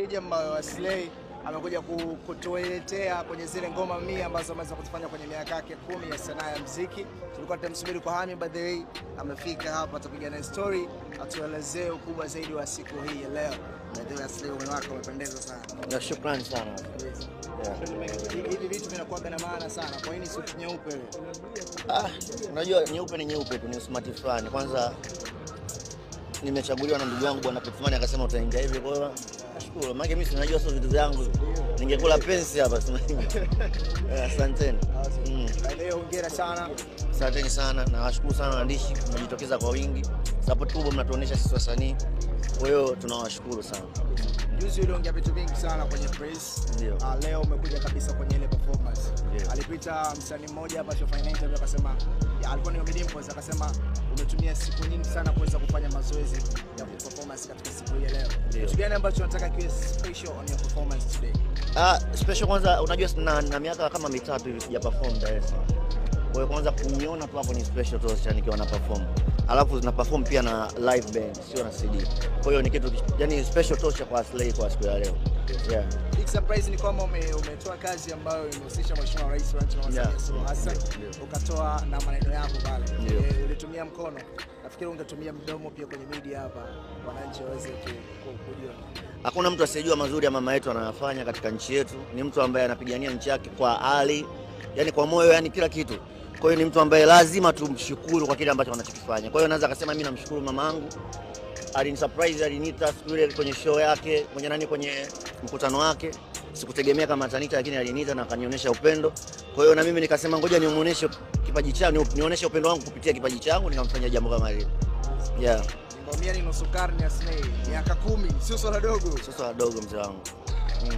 package ambayo Aslay amekuja ku- kutuletea kwenye zile ngoma mia ambazo ameweza kuzifanya kwenye miaka yake kumi ya sanaa ya muziki. Tulikuwa tunamsubiri kwa hamu, by the way amefika hapa, atapiga na story, atuelezee ukubwa zaidi wa siku hii ya leo. By the way, Aslay, umri wako umependeza sana. Na shukrani sana. Yeah. Hivi- Hivi vitu vinakuwaga na maana sana. Kwa nini suti nyeupe ile? Ah, unajua nyeupe ni nyeupe tu, ni usmati fulani. Kwanza nimechaguliwa na ndugu yangu bwana Petimani akasema utaingia hivi, kwa hiyo nashukuru. Maana mimi sinajua sio vitu vyangu, ningekula pensi hapa sema hivi. Eh, Asanteni. Mm. By the way, hongera sana. Asanteni sana na washukuru sana waandishi, mmejitokeza kwa wingi, support kubwa mnatuonyesha sisi wasanii, kwa hiyo tunawashukuru sana. Juzi uliongea vitu vingi sana kwenye press. Ndio. Ah, leo umekuja kabisa kwenye ile performance. Ndio. Alipita msanii mmoja hapa Shofanya interview akasema ya, alikuwa ni Omid Dimpoz akasema umetumia siku nyingi sana kuweza kufanya mazoezi ya performance katika siku hii ya leo. Ndio. Kitu gani ambacho unataka kiwe special on your performance today? Ah, special kwanza, unajua na, na miaka kama mitatu hivi sija perform Dar es Salaam. Kwa hiyo kwanza kuniona tu hapo ni special tosha nikiwa na perform. Alafu na perform pia na live band, sio na CD. Kwa hiyo ni kitu yani special tosha kwa Aslay kwa siku ya leo. Yeah. Big surprise ni kwamba ume, umetoa kazi ambayo imehusisha Mheshimiwa Rais wa nchi Mama Samia Yeah. Suluhu Hassan Ndio. ukatoa na maneno yako pale. Ndio. Eh, ulitumia mkono. Nafikiri ungetumia mdomo pia kwenye media hapa wananchi waweze ku- ku- kujua. Hakuna mtu asiyejua mazuri ya mama yetu anayofanya katika nchi yetu. Ni mtu ambaye anapigania nchi yake kwa hali, yani kwa moyo, yani kila kitu. Kwa hiyo ni mtu ambaye lazima tumshukuru kwa kile ambacho anachokifanya. Kwa hiyo naweza akasema mimi namshukuru mamangu, alinisurprise, aliniita siku ile kwenye show yake, kwenye nani, kwenye mkutano wake. Sikutegemea kama ataniita, lakini aliniita na akanionyesha upendo. Kwa hiyo na mimi nikasema ngoja nimuoneshe kipaji changu, nionyeshe upendo wangu kupitia kipaji changu, nikamfanyia jambo kama hili. Yeah, Ngomia ni nusu karne ya Slay, miaka kumi, sio swala dogo. sasa wadogo mzee wangu. Mm.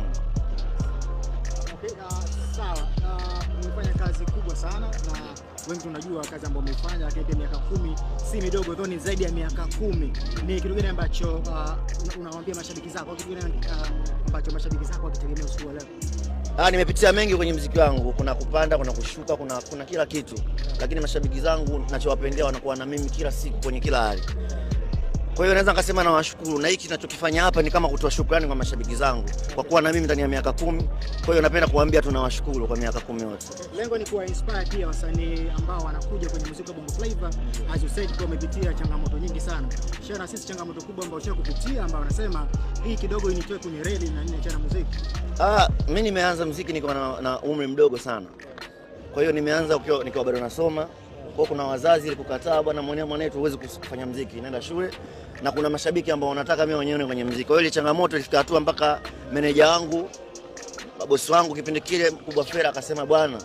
Okay, uh, sawa. Uh, umefanya kazi kubwa sana na wengi tunajua kazi ambayo umeifanya, lakini pia miaka kumi si midogo, though ni zaidi ya miaka kumi. Ni kitu gani ambacho uh, una- unawaambia mashabiki zako? Kitu gani uh, ambacho mashabiki zako wakitegemea usiku wa leo? Ah, nimepitia mengi kwenye mziki wangu, kuna kupanda, kuna kushuka, kuna, kuna kila kitu, lakini mashabiki zangu nachowapendea wanakuwa na mimi kila siku kwenye kila hali. Kwa hiyo naweza nikasema nawashukuru, na hiki ninachokifanya hapa ni kama kutoa shukrani kwa mashabiki zangu kwa kuwa na mimi ndani ya miaka kumi. Kwa hiyo napenda kuwaambia tunawashukuru kwa miaka kumi yote. Lengo ni kuwa inspire pia wasanii ambao wanakuja kwenye muziki wa Bongo Flava. As you said, kwa umepitia changamoto nyingi sana. Share na sisi changamoto kubwa ambayo usha kupitia, ambao wanasema hii kidogo initoe kwenye reli na nini cha muziki. Ah, mimi nimeanza mziki nikiwa na, na umri mdogo sana. Kwa hiyo nimeanza ukiwa- nikiwa bado nasoma. Kwa hiyo kuna wazazi kukataa, bwana mwanao mwanetu huwezi kufanya mziki, nenda shule. Na kuna mashabiki ambao wanataka mimi wenyewe kwenye mziki. Kwa hiyo ile changamoto ilifika hatua mpaka meneja wangu, bosi wangu kipindi kile mkubwa Fera akasema bwana,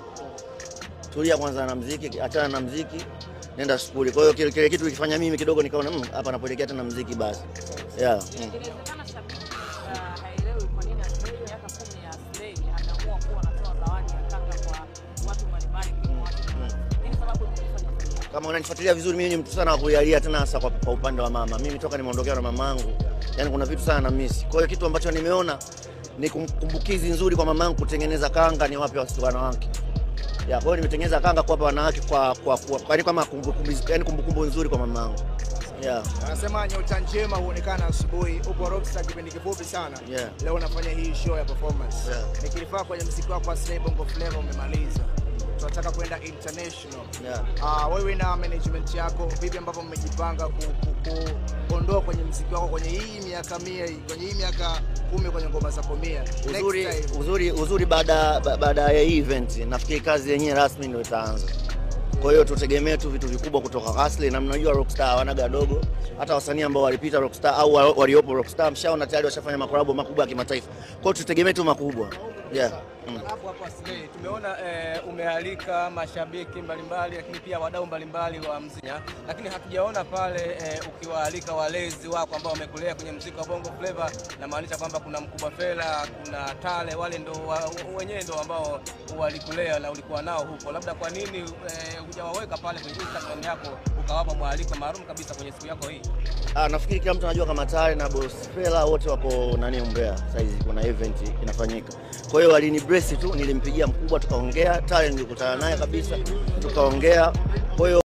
tulia kwanza na mziki, achana na mziki, nenda skuli. Kwa hiyo kile, kile kitu kilifanya mimi kidogo nikaona "Mm, hapa napoelekea tena mziki basi. Yeah. Mm. Inawezekana shabiki uh, haelewi kwa nini Aslay miaka kumi ya Aslay ameamua kuwa anatoa zawadi ya kanga kwa watu mbalimbali kwa watu mbalimbali. Nini sababu ya kufanya hivyo? kama unanifuatilia vizuri, mimi ni mtu sana wa kulialia, tena hasa kwa, kwa upande wa mama. Mimi toka nimeondokea na mamangu, yani kuna vitu sana na misi. Kwa hiyo kitu ambacho nimeona ni kum- kumbukizi nzuri kwa mamangu kutengeneza kanga, ni wape wasichana wanawake ya. Kwa hiyo nimetengeneza kanga kuwapa wanawake kwa kwa, kwa, kwa yani kama kumbukumbu yani kumbukumbu nzuri kwa mamangu yeah. Anasema nyota njema huonekana asubuhi. Upo Rockstar kipindi kifupi sana. Yeah. Leo unafanya hii show ya performance. Yeah. Nikilifaa kwenye muziki wako wa Slay Bongo Flava umemaliza. Tunataka kwenda international. Yeah. Ah, wewe na management yako vipi ambavyo mmejipanga ku, ku, ku, kuondoa kwenye muziki wako kwenye hii miaka mia hii, kwenye hii miaka kumi kwenye ngoma zako mia. Uzuri, Next time. uzuri, uzuri baada ba- baada ya hii event nafikiri kazi yenyewe rasmi ndio itaanza. Kwa hiyo tutegemee tu vitu vikubwa kutoka Aslay, na mnajua Rockstar hawanaga dogo. Hata wasanii ambao walipita Rockstar au wa- waliopo Rockstar mshaona tayari washafanya makolabo makubwa ya kimataifa. Kwa hiyo tutegemee tu makubwa. Yeah. Mm. Hapo hapo Aslay, tumeona eh, umealika mashabiki mbalimbali lakini pia wadau mbalimbali wa muziki, lakini hatujaona pale eh, ukiwaalika walezi wako ambao wamekulea kwenye muziki wa Bongo Flava, namaanisha kwamba kuna Mkubwa Fela, kuna Tale, wale ndo wa, wenyewe ndo ambao walikulea na ulikuwa nao huko. Labda kwa nini eh, hujawaweka pale kwenye Instagram yako ukawapa mwaliko maalum kabisa kwenye siku yako hii? Ah, nafikiri kila mtu anajua kama Tare na Boss Fela wote wako nani Mbeya saizi kuna event inafanyika. Kwa hiyo walini brace tu, nilimpigia mkubwa tukaongea, Tare nilikutana naye kabisa tukaongea. Kwa hiyo